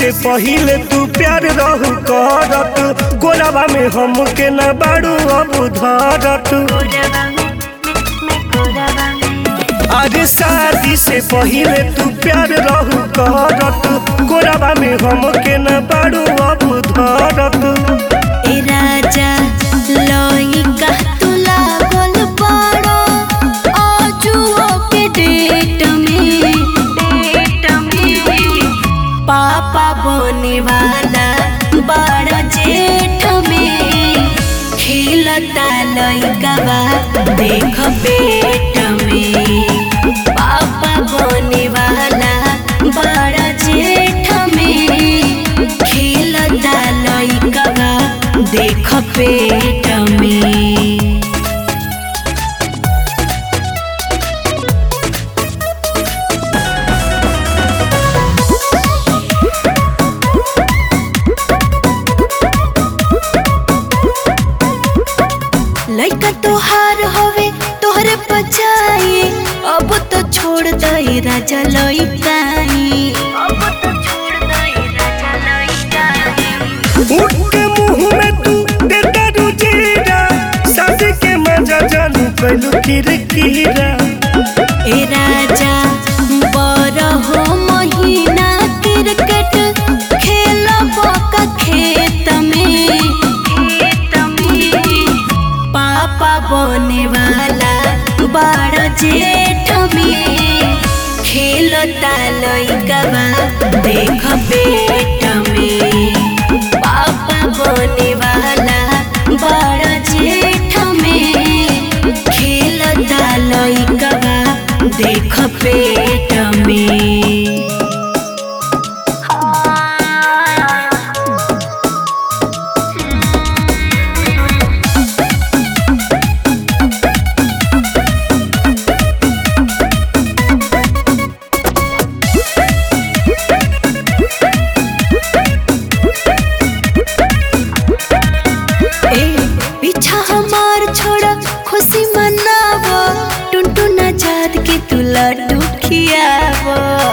से पहिले तू प्यार रहू करत गोरावा में हमके न बाड़ू अब धरत कोरवा में मैं कोरवा में अरे शादी से पहिले तू प्यार रहू करत गोरावा में हमके न बाड़ू अब धरत ए राजा लइका तू लागल बड़ो आजुओ के डेट में डेट में पापा बने वाला बड़ा जेठ में खिलता लइका बा देख पेट में पापा बने वाला बड़ा जेठ में खिलता लइका बा देख पेट में लइका तोहार होवे तोहरे पछाई अब तो छोड़ दई राजा लइकाई अब तो छोड़ दई राजा लइकाई उठ के मुंह में तू देता रुजीरा शादी के मजा जानू कैलू किरकिरा ए राजा बर हो महीना क्रिकेट खेलब का खेत में खेत में पापा बने वाला बड़ जेठ में खेलता लइका बा देख पेट में पापा बने वाला बड़ जेठ में खेलता लइका बा देख पेट में ए पीछा हमार छोड़ा खुशी मनाव टुनटुन आजाद के तू लड्डू खियाव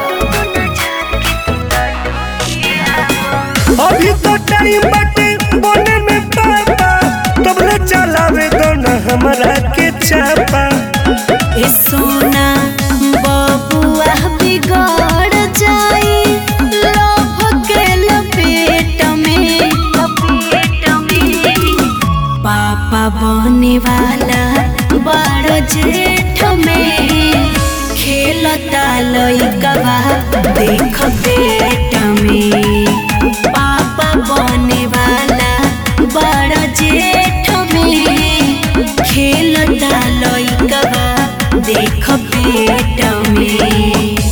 अभी तो टाइम बाटे बने में पापा तबले चलावे दो न हमरा के चापा ए सोना बबुआ बिगड़ जाई लोभ के लपेट में लपेट में पापा बने वाला बड़ जेठ में खेलता लइका बा देख पेट में पापा बने वाला बड़ जेठ में खेलता लइका बा देख पेट में